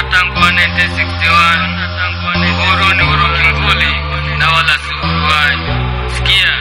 tangu 1961 uhuru ni uhuru kimvuli na wala si uruai sikia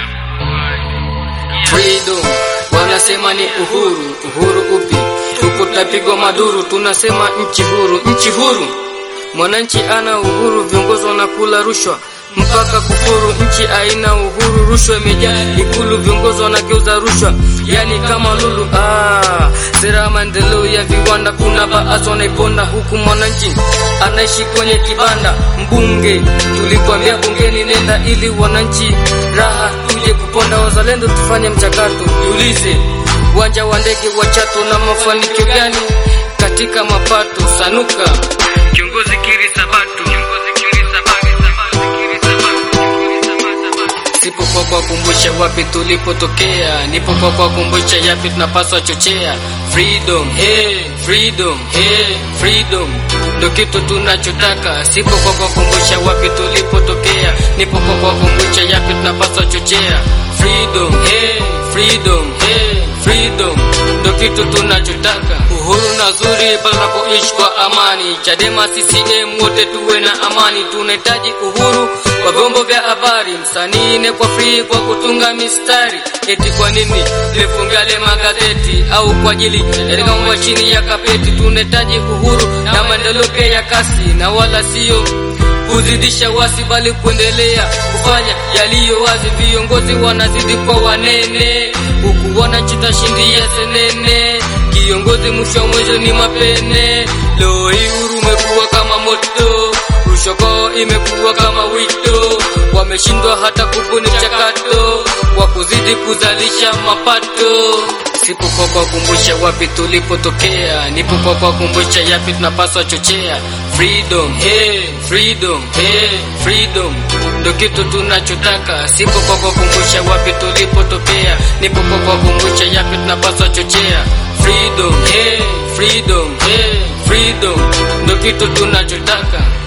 freedom wanasema ni uhuru uhuru upi tuko tapigwa maduru tunasema nchi huru nchi huru mwananchi ana uhuru viongozi wanakula rushwa mpaka kufuru nchi aina uhuru rushwa imejaa ikulu viongozi wanageuza rushwa yani kama lulu ah, sera ya maendeleo ya viwanda kuna baadhi wanaiponda huku mwananchi anaishi kwenye kibanda mbunge tulikwambia bungeni nenda ili wananchi raha tuje kuponda wazalendo tufanye mchakato jiulize uwanja wa ndege wa chato na mafanikio gani katika mapato sanuka kiongozi kiri sabatu kiongozi kiri sabatu kiri sabatu kiri sabatu sipo kwa kuwakumbusha wapi tulipotokea nipo kwa kuwakumbusha yapi tunapaswa chochea freedom hey, freedom hey, freedom ndo kitu tunachotaka sipo kwa kuwakumbusha wapi tulipotokea nipo kwa kuwakumbusha yapi tunapaswa chochea freedom hey, freedom hey, freedom ndo kitu tunachotaka uhuru na zuri panapoishi kwa amani chadema ccm wote tuwe na amani tunahitaji uhuru kwa vyombo vya habari msanii ne kwa free kwa kutunga mistari eti kwa nini lifungale magazeti au kwa ajili ya mambo chini ya kapeti tunahitaji uhuru na maendeleo pia ya kasi na wala sio kuzidisha wasi bali kuendelea kufanya yaliyo wazi viongozi wanazidi kwa wanene huku wananchi tashindia senene kiongozi mwisho wa mwisho ni mapene leo hii huru umekuwa kama moto rushoko imekuwa kama wito wameshindwa hata kubuni chakato kwa kuzidi kuzalisha mapato sipo kwa kuwakumbusha wapi tulipotokea nipo kwa kuwakumbusha yapi tunapaswa chochea freedom hey, freedom hey, freedom ndo kitu tunachotaka sipo kwa kuwakumbusha wapi tulipotokea nipo kwa kuwakumbusha yapi tunapaswa chochea freedom hey, freedom hey, freedom ndo kitu tunachotaka